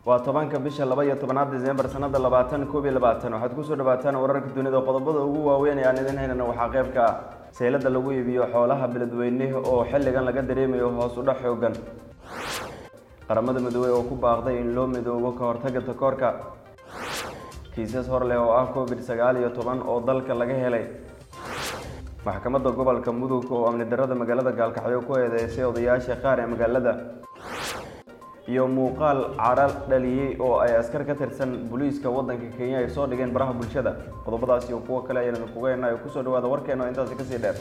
waa tobanka bisha laba iyo tobanaad disembar sanada labaatan koob iyo labaatan waxaad kusoo dhawaataan wararka dunida qodobada ugu waaweyn ee aan idin haynana waxaa qeybka ah seylada lagu iibiyo xoolaha beledweyne oo xilligan laga dareemayo hoos udhac xoogan qaramada midoobey oo ku baaqday in loo midoobo ka hortaga takoorka kiisas hor leh oo ah covid sagaal iyo toban oo dalka laga helay maxkamadda gobolka mudug oo amni darada magaalada gaalkacyo ku eedeysay odayaasha qaar ee magaalada iyo muuqaal cara dhaliyey oo ay askar ka tirsan booliiska waddanka kenya ay soo dhigeen baraha bulshada qodobadaas iyo kuwo kale ayaan idinkuga heenayo kusoo dhawaada warkeena oo intaasi kasii dheer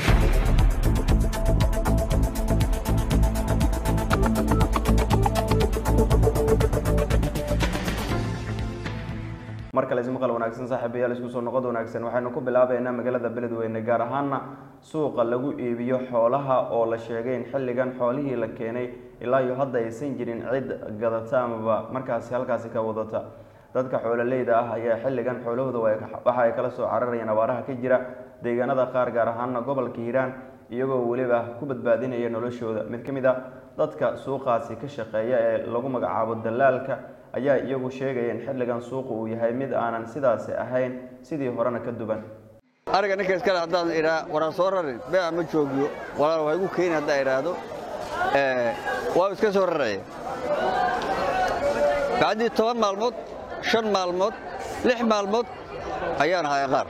mar kale ismaqal wanaagsan saaxiibayaal isku soo noqod wanaagsan waxaynu ku bilaabeynaa magaalada beledweyne gaar ahaana suuqa lagu iibiyo xoolaha oo la sheegay in xilligan xoolihii la keenay ilaa iyo hadda aysan jirin cid gadata amaba markaasi halkaasi ka wadata dadka xoololeyda ah ayaa xilligan xoolahooda waxa ay kala soo cararayeen abaaraha ka jira deegaanada qaar gaar ahaana gobolka hiiraan iyagoo weliba ku badbaadinaya noloshooda mid ka mid a dadka suuqaasi ka shaqeeya ee lagu magacaabo dalaalka ayaa iyagu sheegaya in xilligan suuqu uu yahay mid aanan sidaasi ahayn sidii horena ka duban ariga ninka iskale haddaan idhaa waraan soo rarin beeca ma joogiyo walaal waa igu keeni haddaan idhaahdo waa iska soo raraya bacdii toban maalmood shan maalmood lix maalmood ayaan haya qaar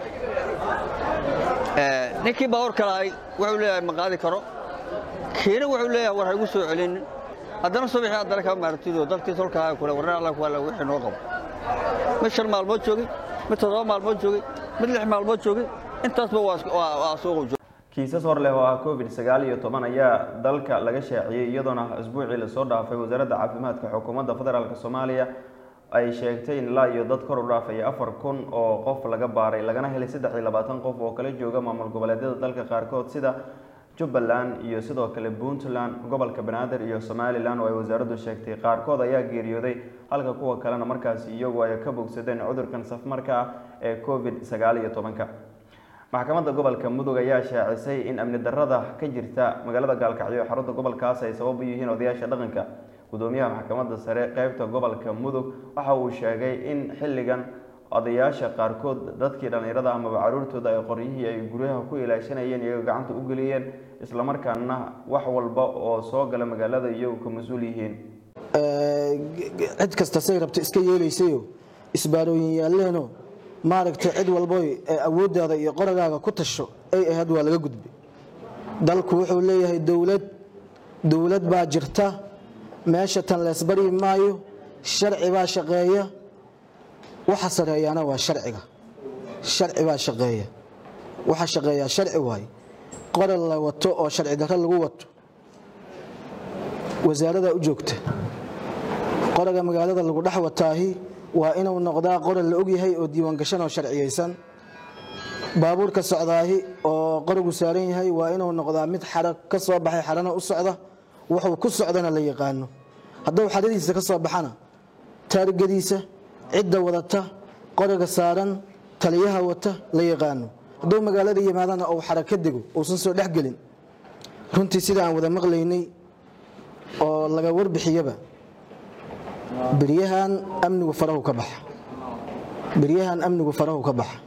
ninkii baabuurka lahay wuxuu leeyahay ma qaadi karo kiina wuxuu leeyahay war ha igu soo celinin haddana subaxii haddana kama maartido dalkii solkahaa kule warna alla kuala wixii noo qabo mid shan maalmood joogay mid toddoba maalmood joogay mid lix maalmood joogay intaasba waa suuqu joogay kiisas hor leh oo ah covid sagaal iyo toban ayaa dalka laga shaaciyey iyadoona isbuucii lasoo dhaafay wasaaradda caafimaadka xukuumadda federaalk soomaaliya ay sheegtay in ilaa iyo dad kor u dhaafaya afar kun oo qof laga baaray lagana helay saddex iyo labaatan qof oo kala jooga maamul goboleedyada dalka qaarkood sida jubbaland iyo sidoo kale puntland gobolka banaadir iyo somalilan oo ay wasaaraddu sheegtay qaarkood ayaa geeriyooday halka kuwa kalena markaasi iyagu ay ka bogsadeen cudurkan safmarka ah ee covid sagaal iyo tobanka maxkamadda gobolka mudug ayaa shaacisay in amni darada ka jirta magaalada gaalkacyo xarunta gobolkaas ay sabab u yihiin odayaasha dhaqanka gudoomiyaha maxkamadda sare qeybta gobolka mudug waxa uu sheegay in xilligan odayaasha qaarkood dadkii dhallinyarada amaba caruurtooda ay qoryihii ay guryaha ku ilaashanayeen iyaga gacanta u geliyeen islamarkaana wax walba oo soo gala magaalada iyagu ka mas-uul yihiin cid kasta say rabta iska yeelaysayo isbaarooyin yaalleeno maaragtay cid walboy awooddaada iyo qoragaaga ku tasho ay ahayd waa laga gudbay dalku wuxuu leeyahay dowlad dowlad baa jirta meesha tan leesbaryi maayo sharci baa shaqeeya waxa sareeyaana waa sharciga sharci baa shaqeeya waxa shaqeeyaa sharci waaye qoral la wato oo sharci darro lagu wato wasaaradaa u joogta qoraga magaalada lagu dhex wataahi waa inuu noqdaa qoral la ogyahay oo diiwaangashan oo sharciyaysan baabuurka socdaahi oo qoragu saaran yahay waa inuu noqdaa mid xara ka soo baxay xarana u socda wuxuu ku socdana la yaqaano hadduu xaradiisa ka soo baxana taarigadiisa cidda wadata qoraga saaran taliyaha wata la yaqaano hadduu magaalada yimaadana uu xara ka dego uusan soo dhexgelin runtii sida aan wada maqlaynay oo laga warbixiyaba beryahan amnigu farahu ka baxa beryahan amnigu farahu ka baxa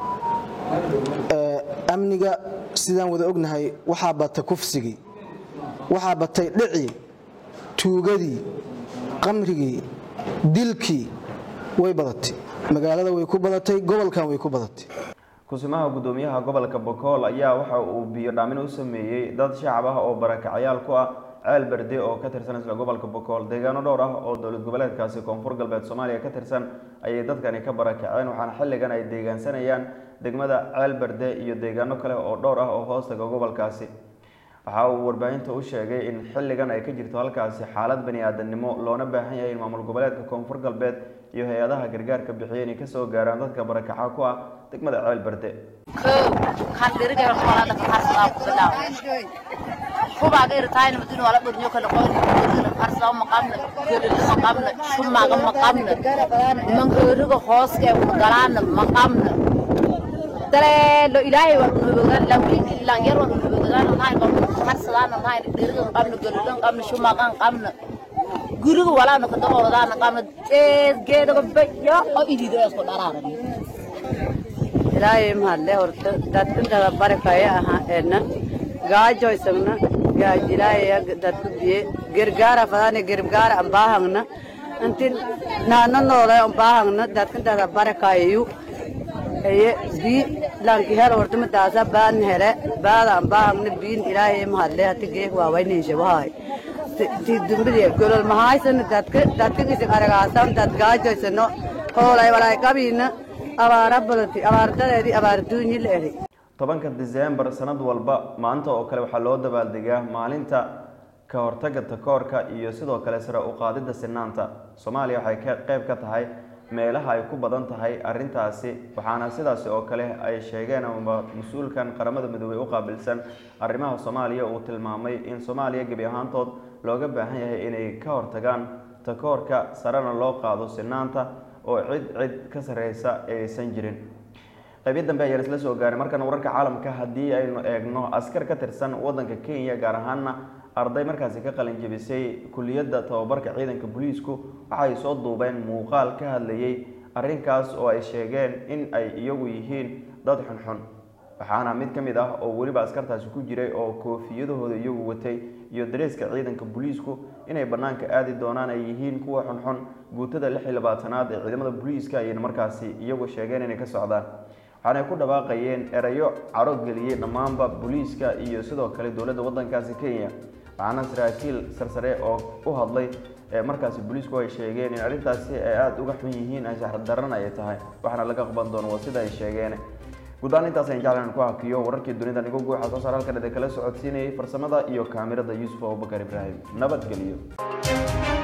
amniga sidaan wada ognahay waxaa bata kufsigii waxaa batay dhicii tuugadii qamrigii dilkii way badatay magaalada way ku badatay gobolkan way ku badatay kusimaha gudoomiyaha gobolka bokool ayaa waxa uu biyo dhaamin u sameeyey dad shacab ah oo barakacayaal ku ah ceel berde oo ka tirsan isla gobolka bokool deegaano dhowr ah oo dowlad goboleedkaasi koonfur galbeed soomaaliya ka tirsan ayay dadkani ka barakaceen waxaana xilligan ay deegaansanayaan degmada ceel berde iyo deegaano kale oo dhowr ah oo hoostaga gobolkaasi waxa uu warbaahinta u sheegay in xilligan ay ka jirto halkaasi xaalad bani aadamnimo loona baahan yahay in maamul goboleedka koonfur galbeed iyo hay-adaha gargaarka bixiya inay kasoo gaaraan dadka barakaca ku ah degmada ceel berde kubaga irtaayna madina wala dhurnyo kala qoyn harsaw maqamna kelila maqamna shumaga maqamna mangooriga hooske galaana maqamna daleelo ilaahay waa unabogaan lawin ilan yar waa unabogaan nahay harsadaana nahay dhirigan qabna gelilan qabna shumagan qabna guriga walaana kada ordaana qabna eed geedaga bayo oo idido isku dharaarani ilaahay mahadle horta dadkantada barakaya ahaa eedna gaajoysagna gaajilaya dadku biye gergaara fadane gergaara ambaahangna inti naana noole ambaahangna dadkantada barakayayu eye bi lanki hel hortama daasa baan hele baada ambaahangna biin ilaahay mahadle hati geek waawayninshabahay ti dumbidi golol mahaysana dadka dadka isig aragaasan dad gaajoysano hoolay walay qabiina abaara balati abaardadeedii abaarduunyi la eri tobanka diseembar sanad walba maanta oo kale waxaa loo dabaaldegaa maalinta ka hortagga takoorka iyo sidoo kale sare u qaadidda sinaanta soomaaliya waxay ka qayb ka tahay meelaha ay ku badan tahay arrintaasi waxaana sidaasi oo kale ay sheegeen ama mas-uulkan qaramada midoobey u qaabilsan arrimaha soomaaliya uu tilmaamay in soomaaliya gebi ahaantood looga baahan yahay inay ka hortagaan takoorka sarena loo qaado sinaanta oo cid cid ka sarreysa aysan jirin qaybiya dambe ayaan isla soo gaaray markan wararka caalamka haddii aynu eegno askar ka tirsan wadanka kenya gaar ahaana arday markaasi ka qalin jebisay kuliyadda tababarka ciidanka booliisku waxay soo duubeen muuqaal ka hadlayay arrinkaas oo ay sheegeen in ay iyagu yihiin dad xunxun waxaana mid ka mid ah oo weliba askartaasi ku jiray oo koofiyadahooda iyagu watay iyo dareeska ciidanka booliisku inay bannaanka aadi doonaan ay yihiin kuwa xunxun guutada lix iyo labaatanaad ee ciidamada booliiska ayayna markaasi iyagu sheegeen inay ka socdaan waxaanay ku dhawaaqayeen erayo caro geliyey dhammaanba booliiska iyo sidoo kale dowladda waddankaasi kenya waxaana saraakiil sarsare oo u hadlay ee markaasi booliisku ay sheegeen in arrintaasi ay aada uga xun yihiin anshax daran ay tahay waxaana laga qaban doono waa sida ay sheegeen guud ahaan intaas ayaan jeclan ku hakiyo wararkii dunida nigo guuxa soo saar halkan idin kala socodsiinayay farsamada iyo kaamirada yuusuf abubakar ibraahim nabadgelyo